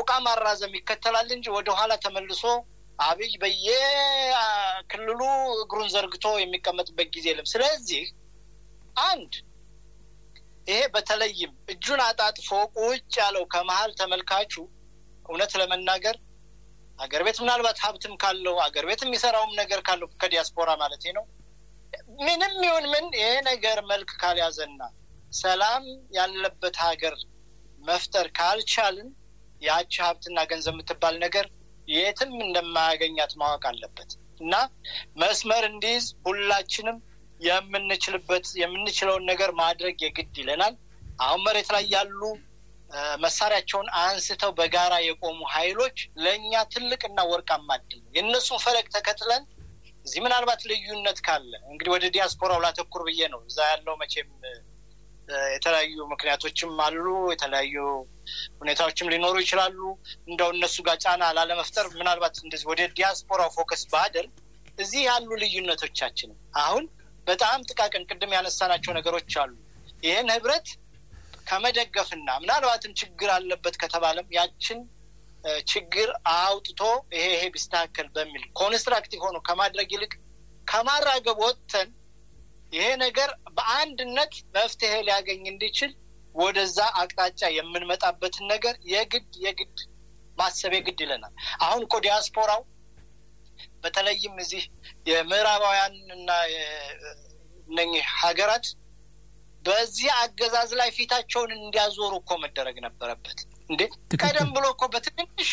ሰቆቃ ማራዘም ይከተላል እንጂ ወደኋላ ተመልሶ አብይ በየክልሉ እግሩን ዘርግቶ የሚቀመጥበት ጊዜ የለም። ስለዚህ አንድ ይሄ በተለይም እጁን አጣጥፎ ቁጭ ያለው ከመሀል ተመልካቹ እውነት ለመናገር አገር ቤት ምናልባት ሀብትም ካለው አገር ቤት የሚሰራውም ነገር ካለው ከዲያስፖራ ማለት ነው ምንም ይሁን ምን ይሄ ነገር መልክ ካልያዘና ሰላም ያለበት ሀገር መፍጠር ካልቻልን ያቺ ሀብትና ገንዘብ የምትባል ነገር የትም እንደማያገኛት ማወቅ አለበት እና መስመር እንዲይዝ ሁላችንም የምንችልበት የምንችለውን ነገር ማድረግ የግድ ይለናል። አሁን መሬት ላይ ያሉ መሳሪያቸውን አንስተው በጋራ የቆሙ ኃይሎች ለእኛ ትልቅና ወርቃማ እድል ነው። የእነሱን ፈለግ ተከትለን እዚህ ምናልባት ልዩነት ካለ እንግዲህ ወደ ዲያስፖራው ላተኩር ብዬ ነው። እዛ ያለው መቼም የተለያዩ ምክንያቶችም አሉ፣ የተለያዩ ሁኔታዎችም ሊኖሩ ይችላሉ። እንደው እነሱ ጋር ጫና ላለመፍጠር ምናልባት እንደዚህ ወደ ዲያስፖራው ፎከስ ባደርግ እዚህ ያሉ ልዩነቶቻችን አሁን በጣም ጥቃቅን ቅድም ያነሳናቸው ነገሮች አሉ። ይህን ህብረት ከመደገፍና ምናልባትም ችግር አለበት ከተባለም ያችን ችግር አውጥቶ ይሄ ይሄ ቢስተካከል በሚል ኮንስትራክቲቭ ሆኖ ከማድረግ ይልቅ ከማራገብ ወጥተን ይሄ ነገር በአንድነት መፍትሄ ሊያገኝ እንዲችል ወደዛ አቅጣጫ የምንመጣበትን ነገር የግድ የግድ ማሰብ የግድ ይለናል። አሁን እኮ ዲያስፖራው በተለይም እዚህ የምዕራባውያን እና እነኚህ ሀገራት በዚህ አገዛዝ ላይ ፊታቸውን እንዲያዞሩ እኮ መደረግ ነበረበት። እንዴ ቀደም ብሎ እኮ በትንንሽ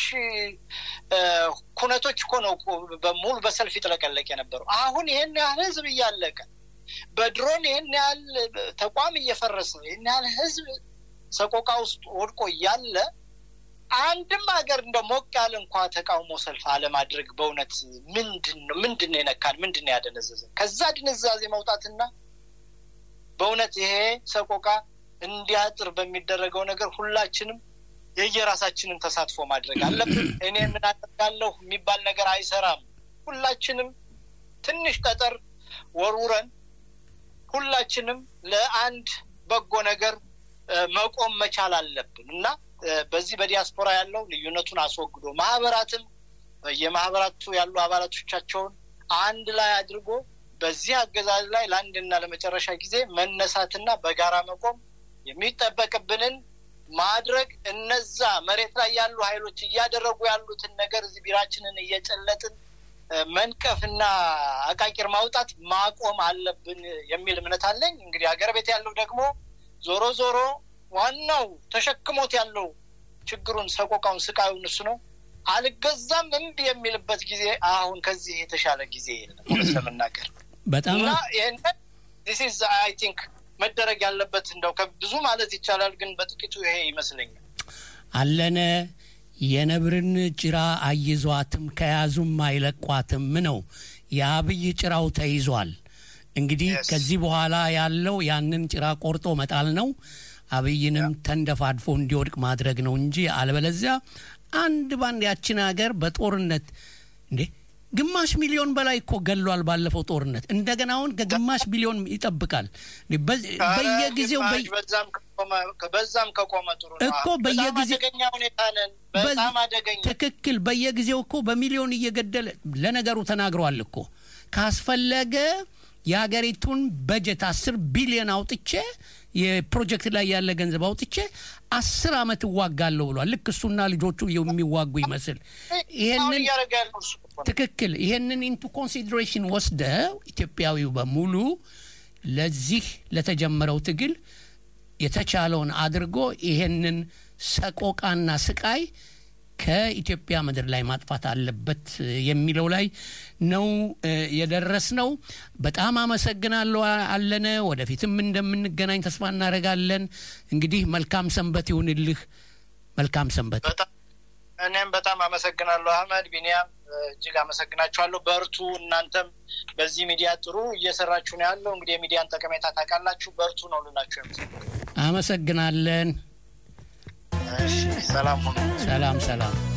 ኩነቶች እኮ ነው በሙሉ በሰልፍ ይጥለቀለቅ የነበረው። አሁን ይህን ያህል ህዝብ እያለቀ በድሮን ይህን ያህል ተቋም እየፈረሰ ይህን ያህል ህዝብ ሰቆቃ ውስጥ ወድቆ እያለ አንድም ሀገር እንደ ሞቅ ያለ እንኳ ተቃውሞ ሰልፍ አለማድረግ በእውነት ምንድን ነው ምንድን ነው የነካን? ምንድን ነው ያደነዘዘን? ከዛ ድንዛዜ መውጣትና በእውነት ይሄ ሰቆቃ እንዲያጥር በሚደረገው ነገር ሁላችንም የየራሳችንን ተሳትፎ ማድረግ አለብን። እኔ ምን አደርጋለሁ የሚባል ነገር አይሰራም። ሁላችንም ትንሽ ጠጠር ወርውረን ሁላችንም ለአንድ በጎ ነገር መቆም መቻል አለብን እና በዚህ በዲያስፖራ ያለው ልዩነቱን አስወግዶ ማህበራትም የማህበራቱ ያሉ አባላቶቻቸውን አንድ ላይ አድርጎ በዚህ አገዛዝ ላይ ለአንድና ለመጨረሻ ጊዜ መነሳትና በጋራ መቆም የሚጠበቅብንን ማድረግ እነዛ መሬት ላይ ያሉ ኃይሎች እያደረጉ ያሉትን ነገር እዚህ ቢራችንን እየጨለጥን መንቀፍና አቃቂር ማውጣት ማቆም አለብን የሚል እምነት አለኝ። እንግዲህ ሀገር ቤት ያለው ደግሞ ዞሮ ዞሮ ዋናው ተሸክሞት ያለው ችግሩን፣ ሰቆቃውን፣ ስቃዩን እሱ ነው። አልገዛም እምቢ የሚልበት ጊዜ አሁን ከዚህ የተሻለ ጊዜ የለም ለመናገር በጣም እና ይህን ዚስ አይ ቲንክ መደረግ ያለበት እንደው ከብዙ ማለት ይቻላል፣ ግን በጥቂቱ ይሄ ይመስለኛል። አለነ የነብርን ጭራ አይዟትም ከያዙም አይለቋትም ነው። የአብይ ጭራው ተይዟል። እንግዲህ ከዚህ በኋላ ያለው ያንን ጭራ ቆርጦ መጣል ነው። አብይንም ተንደፋድፎ እንዲወድቅ ማድረግ ነው እንጂ አለበለዚያ አንድ ባንድ ያችን ሀገር በጦርነት እንዴ ግማሽ ሚሊዮን በላይ እኮ ገሏል ባለፈው ጦርነት። እንደገና አሁን ከግማሽ ቢሊዮን ይጠብቃል። በየጊዜው በዛም ከቆመ ጥሩ እኮ በየጊዜው አደገኛ ሁኔታ ነን። በጣም አደገኛ ትክክል። በየጊዜው እኮ በሚሊዮን እየገደለ ለነገሩ ተናግሯል እኮ ካስፈለገ የሀገሪቱን በጀት አስር ቢሊዮን አውጥቼ የፕሮጀክት ላይ ያለ ገንዘብ አውጥቼ አስር አመት እዋጋለሁ ብሏል። ልክ እሱና ልጆቹ የሚዋጉ ይመስል ይሄንን ትክክል። ይሄንን ኢንቱ ኮንሲደሬሽን ወስደው ኢትዮጵያዊው በሙሉ ለዚህ ለተጀመረው ትግል የተቻለውን አድርጎ ይሄንን ሰቆቃና ስቃይ ከኢትዮጵያ ምድር ላይ ማጥፋት አለበት የሚለው ላይ ነው የደረስ ነው። በጣም አመሰግናለሁ አለነ። ወደፊትም እንደምንገናኝ ተስፋ እናደርጋለን። እንግዲህ መልካም ሰንበት ይሁንልህ። መልካም ሰንበት። እኔም በጣም አመሰግናለሁ አህመድ፣ ቢኒያም እጅግ አመሰግናችኋለሁ። በርቱ። እናንተም በዚህ ሚዲያ ጥሩ እየሰራችሁ ነው ያለው። እንግዲህ የሚዲያን ጠቀሜታ ታውቃላችሁ። በርቱ ነው ልላችሁ የምፈልገው። አመሰግናለን። ሰላም ሁኑ። ሰላም ሰላም።